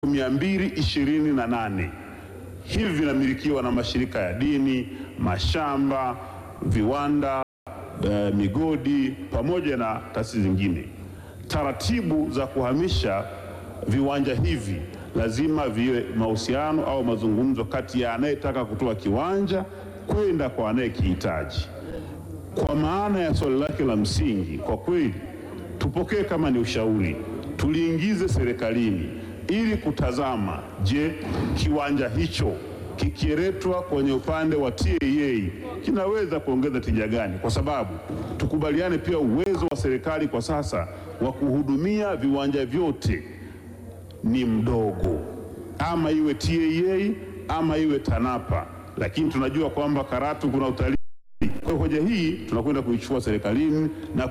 228 hivi vinamilikiwa na mashirika ya dini, mashamba, viwanda, eh, migodi pamoja na taasisi zingine. Taratibu za kuhamisha viwanja hivi lazima viwe mahusiano au mazungumzo kati ya anayetaka kutoa kiwanja kwenda kwa anayekihitaji. Kwa maana ya swali lake la msingi, kwa kweli tupokee kama ni ushauri, tuliingize serikalini ili kutazama, je, kiwanja hicho kikiletwa kwenye upande wa TAA kinaweza kuongeza tija gani? Kwa sababu tukubaliane pia, uwezo wa serikali kwa sasa wa kuhudumia viwanja vyote ni mdogo, ama iwe TAA ama iwe TANAPA, lakini tunajua kwamba Karatu kuna utalii. Kwa hiyo hoja hii tunakwenda kuichukua serikalini na